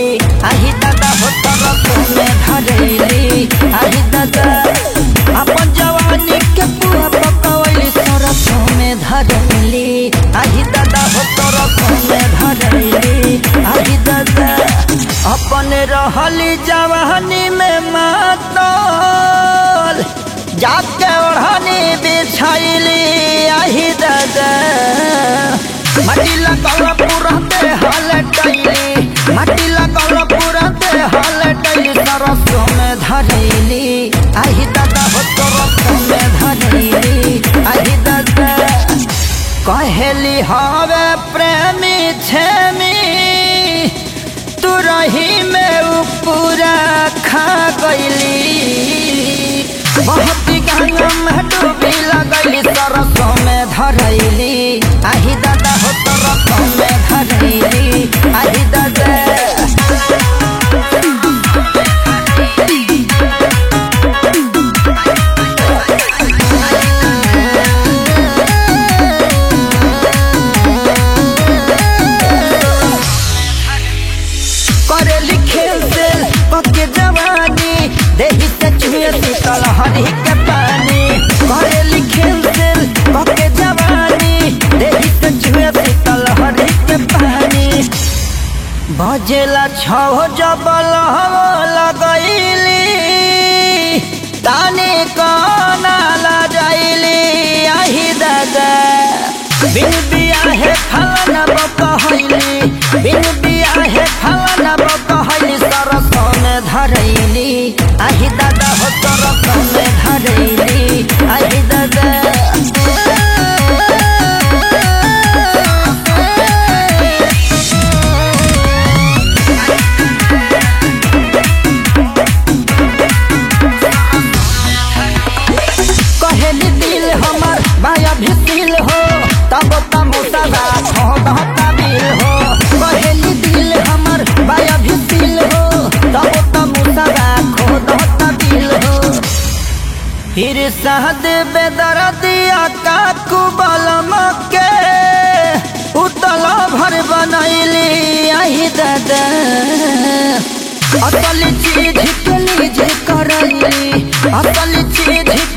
आही दादा हो तरफ में धरैली आही दादा अपन जवानी के पूरा पकवली सरफ में धरैली आही दादा हो तरफ में धरैली आही दादा अपन रहली जवानी में मातल जाके ओढ़नी बिछैली आही दादा माटी लगल पूरा दे हाल टैली माटी लगल पूरा दे हाल टैली सरसों में धरैली आही दादा हो सरसों में धरैली आही दादा कहेली हवे प्रेमी छेमी तू रही में उ पूरा खा गईली बहुत गंगा में डूबी लगैली सरसों में धरैली आही दादा हो सरसों में धरैली आही दादा करेली खेल से पके जवानी देही से चुहे शीतल हरी के पानी करेली खेल से पके जवानी देही से चुहे शीतल हरी के पानी बजेला छो जबल लगैली ताने काना ला जाइली आही दादा बिन बियाहे फलाना बकहैली बिन बियाहे फलाना बकहैली सरसों में धरैली आही दादा हो सरसों में धरैली आही दादा कहेली दिल हमर माया भिसिल हो तब तमोसा रात हो दहता बिल हो कहेली दिल हमर माया भिसिल हो तब तमोसा रात हो दहता बिल हो फिर सहद बेदर दिया काकू बलम के उतल भर बनैली आही दादा असली चीज के लीज करैली असली चीज